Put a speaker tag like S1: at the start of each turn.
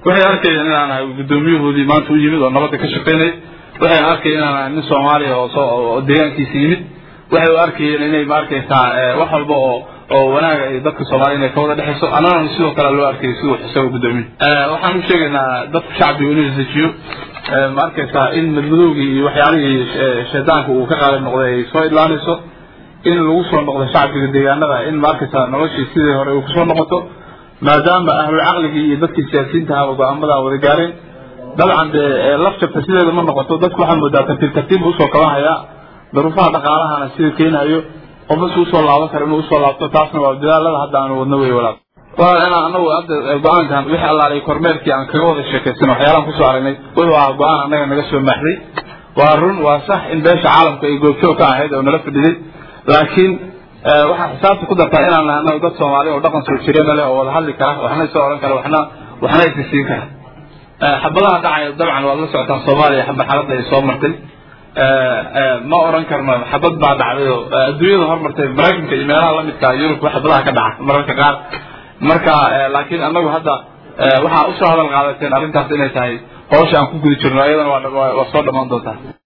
S1: waxay arkayeen inaan ahay guddoomiyahoodii maanta u yimid oo nabadda ka shaqaynay waxay arkayeen inaan ahay nin soomaaliya oo soo oo deegaankiisa yimid waxay u arkayeen inay ma arkaysaa wax walba oo oo wanaaga ay dadka soomaaliya inay ka wada dhexayso annagana sidoo kale loo arkayay siduu isaga guddoomin waxaan u sheegaynaa dadka shacbiga inuu isdejiyo ma arkaysaa in madmadowgii iyo waxyaalihii shaydaanka uu ka qaalib noqday ay soo idlaanayso in lagu soo noqdo shacbiga deegaanada in ma arkaysaa noloshii sidii hore uu kusoo noqoto maadaama ahlul caqligii iyo dadkii siyaasiyiinta ahaba go-aamadaa wada gaareen dabcan dee laf jabta sideeda ma noqoto dadku waxaa moodaa tartiib tartiib usoo kabanhayaa daruufaha dhaqaalahana sida keenayo qofna si usoo laaban kara inuu usoo laabto taasna waa dadaalada hadda aanu wadno wey walaal waa inaan anagu hadda go-aankan wixii allaalay kormeerkii aan kaga wada sheekaysan waxyaalaan kusoo aragnay wuxuu ahaa go-aan annaga naga soo maaxday waa run waa sax in beesha caalamka ay goobjoog ka ahayd oo nala fadhiday laakiin waxaa xisaabta ku dartaa inaan nahay anagu dad soomaali oo dhaqan soo jireena leh oo wada hadli kara waxna isoo oran kara waxna waxna isisiin kara xabadaha dhacaya dabcan waad la socotaan soomaaliya marxaladda ay soo martay ma oran karno xabad baa dhacday oo adduunyada hormartay maraykanka iyo meelaha lamidka yurubka xabadaha ka dhaca mararka qaar marka laakiin anagu hadda waxaa usoo hadal qaadateen arrintaas inay tahay howsha aan ku guda jirno ayadana waa soo dhammaan doontaa